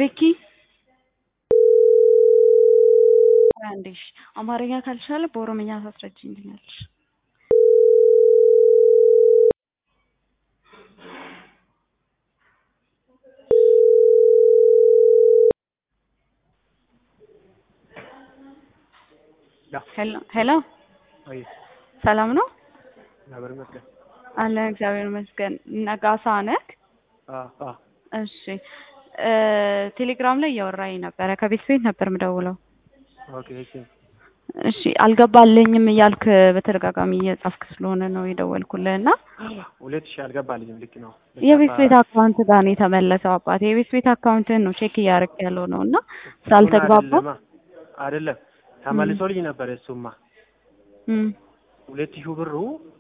ቤኪ አንዴ እሺ፣ አማርኛ ካልቻለ በኦሮምኛ ታስረጅልኛለሽ። ሄሎ ሄሎ፣ አይ ሰላም ነው እግዚአብሔር ይመስገን። አለ እግዚአብሔር ይመስገን። ነጋሳ ነህ? አ አ እሺ እ ቴሌግራም ላይ እያወራኝ ነበረ። ከቤት ቤት ነበር የምደውለው። ኦኬ እሺ እሺ አልገባልኝም እያልክ በተደጋጋሚ እየጻፍክ ስለሆነ ነው የደወልኩልህ እና ሁለት ሺህ አልገባልኝም። ልክ ነው። የቤት ቤት አካውንት ጋር ነው የተመለሰው። አባቴ የቤት ቤት አካውንትን ነው ቼክ እያደረክ ያለው ነው እና ስላልተግባባ አይደለማ አይደለም ተመልሶልኝ ነበር። እሱማ እም ሁለት ሺህ ብሩ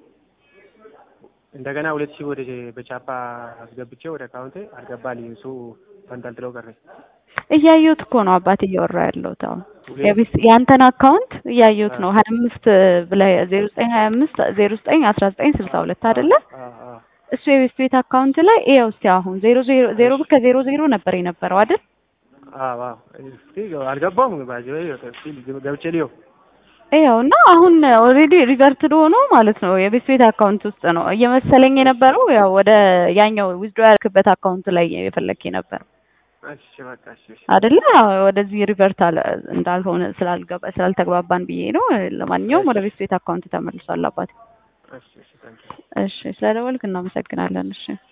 እንደገና ሁለት ሺህ ወደ በቻፓ አስገብቼ ወደ አካውንቴ አልገባልኝም። እሱ ተንጠልጥሎ ቀረ። እያየሁት እኮ ነው አባቴ እያወራ ያለሁት አሁን ሁለት- የቤት ያንተን አካውንት እያየሁት ነው ሀያ አምስት ብለህ ዜሮ ዘጠኝ ሀያ አምስት ዜሮ ዘጠኝ አስራ ዘጠኝ ስልሳ ሁለት አይደለ አ አ እሱ የቤት ቤት አካውንት ላይ ይኸው እስኪ አሁን ዜሮ ዜሮ ዜሮ ብር ከዜሮ ዜሮ ነበር የነበረው አይደል አ አ እስቲ አልገባም ባጅ ገብቼ ሊዮ ይኸው እና አሁን ኦልሬዲ ሪቨርትድ ሆኖ ማለት ነው የቤት ቤት አካውንት ውስጥ ነው እየመሰለኝ የነበረው ያው ወደ ያኛው ዊዝድሮ ያልክበት አካውንት ላይ የፈለክ ነበር እሺ በቃ እሺ እሺ አይደለ ወደዚህ ሪቨርት አለ እንዳልሆነ ስላልገባ ስላልተግባባን ብዬ ነው ለማንኛውም ወደ ቤት ቤት አካውንት ተመልሷል አባቴ እሺ እሺ ታንኪ እሺ ስለደወልክ እናመሰግናለን እሺ